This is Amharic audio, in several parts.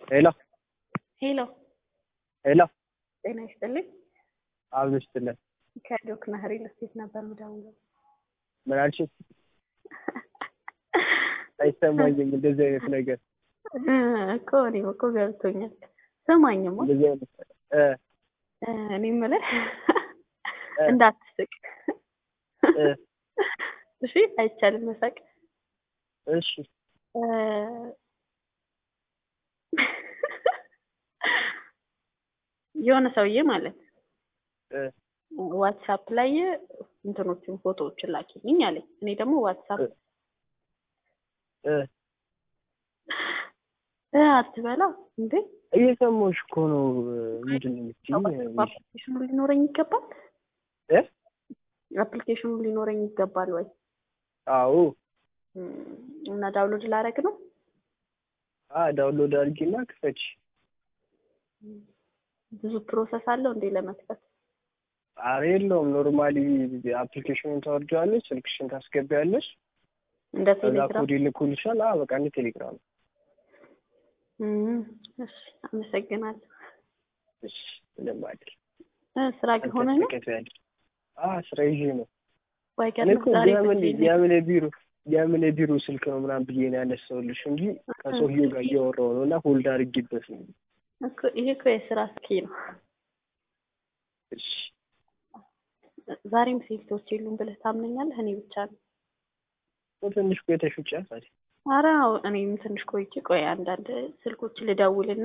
ሄሎ ሄሎ ሄሎ ጤና ይስጥልኝ። አብሮ ስትለን ከዶክ ናህሪ ልስቴት ነበር ምደውለው። ምን አልሽ? አይሰማኝም እንደዚህ አይነት ነገር እኮ እኔም እኮ ገብቶኛል። ስማኝማ እንደዚህ አይነት እ እኔ የምልህ እ እንዳትስቅ እ እሺ፣ አይቻልም መሳቅ። እሺ እ የሆነ ሰውዬ ማለት እ ዋትሳፕ ላይ እንትኖችን ፎቶዎችን ላኪልኝ አለኝ። እኔ ደግሞ ዋትሳፕ እ እ እ አትበላ እንዴ እየሰማሁሽ እኮ ነው። ምንድን ነው የምትይኝ? አፕሊኬሽኑ ሊኖረኝ ይገባል። እ አፕሊኬሽኑ ሊኖረኝ ይገባል ወይ? አዎ እም፣ እና ዳውንሎድ ላደርግ ነው። አ ዳውንሎድ አድርጊና ክፈች። ብዙ ፕሮሰስ አለው እንዴ ለመክፈት? ኧረ የለውም። ኖርማሊ አፕሊኬሽኑን ታወርጃለሽ፣ ስልክሽን ታስገቢያለሽ፣ እንደ ከዛ ቴሌግራም ኮድ ይልኩልሻል። አ በቃ እንደ ቴሌግራም። እም፣ እሺ፣ አመሰግናለሁ። እሺ ምንም አይደል። እ ስራ ግን ሆነ ነው ተከታያለሽ። አ ስራ ይዤ ነው ወይ? እኔ እኮ ዛሬ የምን ብቻዬን ነኝ። የምን የቢሮ የምን የቢሮ ስልክ ነው ምናምን ብዬ ነው ያነሳሁልሽ እንጂ ከሰውዬው ጋር እያወራሁ ነው እና ሆልድ አድርጌበት ነው። እኮ ይሄ እኮ የስራ ስኪ ነው። እሺ ዛሬም ሴልቶች የሉም ብለህ ታምነኛለህ? እኔ ብቻ ነው። ትንሽ ቆይተሽ ውጪ አሳሪ ኧረ አዎ፣ እኔም ትንሽ ቆይቼ ቆይ አንዳንድ ስልኮች ልደውልና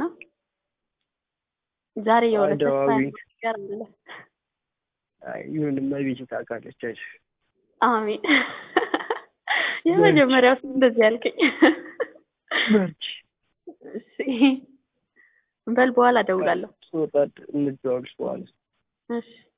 ዛሬ የሆነ ተስፋ ደዋዊ ያለው ነገር አለ። ይሁን እመቤቴ ታውቃለች። አይሽ አሜን። የመጀመሪያው ሰው እንደዚህ ያልከኝ። በርቺ። እሺ በል በኋላ እደውላለሁ። ስወጣ እንዘዋወርሽ በኋላ እሺ